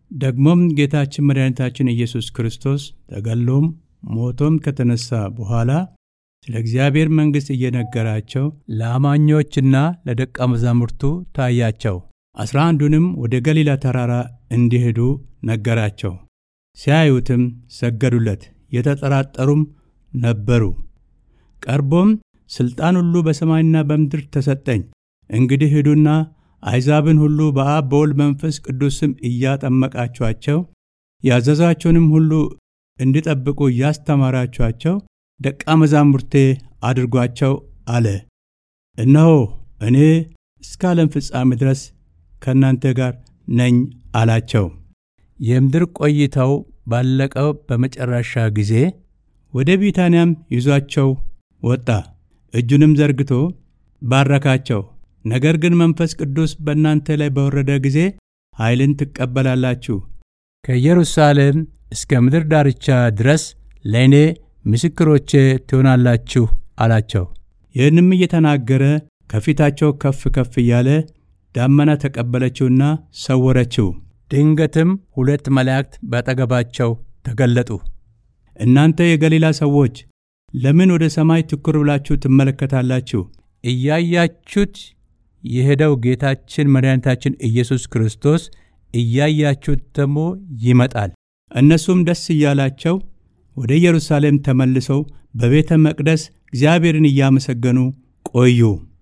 ደግሞም ጌታችን መድኃኒታችን ኢየሱስ ክርስቶስ ተገሎም ሞቶም ከተነሳ በኋላ ስለ እግዚአብሔር መንግሥት እየነገራቸው ለአማኞችና ለደቀ መዛሙርቱ ታያቸው። አስራ አንዱንም ወደ ገሊላ ተራራ እንዲሄዱ ነገራቸው። ሲያዩትም ሰገዱለት፣ የተጠራጠሩም ነበሩ። ቀርቦም ሥልጣን ሁሉ በሰማይና በምድር ተሰጠኝ፣ እንግዲህ ሂዱና አሕዛብን ሁሉ በአብ በወልድ መንፈስ ቅዱስ ስም እያጠመቃችኋቸው ያዘዛቸውንም ሁሉ እንዲጠብቁ እያስተማራችኋቸው ደቀ መዛሙርቴ አድርጓቸው አለ። እነሆ እኔ እስከ ዓለም ፍጻሜ ድረስ ከእናንተ ጋር ነኝ አላቸው። የምድር ቆይታው ባለቀው በመጨረሻ ጊዜ ወደ ቢታንያም ይዟቸው ወጣ። እጁንም ዘርግቶ ባረካቸው። ነገር ግን መንፈስ ቅዱስ በእናንተ ላይ በወረደ ጊዜ ኃይልን ትቀበላላችሁ፣ ከኢየሩሳሌም እስከ ምድር ዳርቻ ድረስ ለእኔ ምስክሮቼ ትሆናላችሁ አላቸው። ይህንም እየተናገረ ከፊታቸው ከፍ ከፍ እያለ ዳመና ተቀበለችውና ሰወረችው። ድንገትም ሁለት መላእክት በአጠገባቸው ተገለጡ። እናንተ የገሊላ ሰዎች ለምን ወደ ሰማይ ትኩር ብላችሁ ትመለከታላችሁ? እያያችሁት የሄደው ጌታችን መድኃኒታችን ኢየሱስ ክርስቶስ እያያችሁት ደግሞ ይመጣል። እነሱም ደስ እያላቸው ወደ ኢየሩሳሌም ተመልሰው በቤተ መቅደስ እግዚአብሔርን እያመሰገኑ ቆዩ።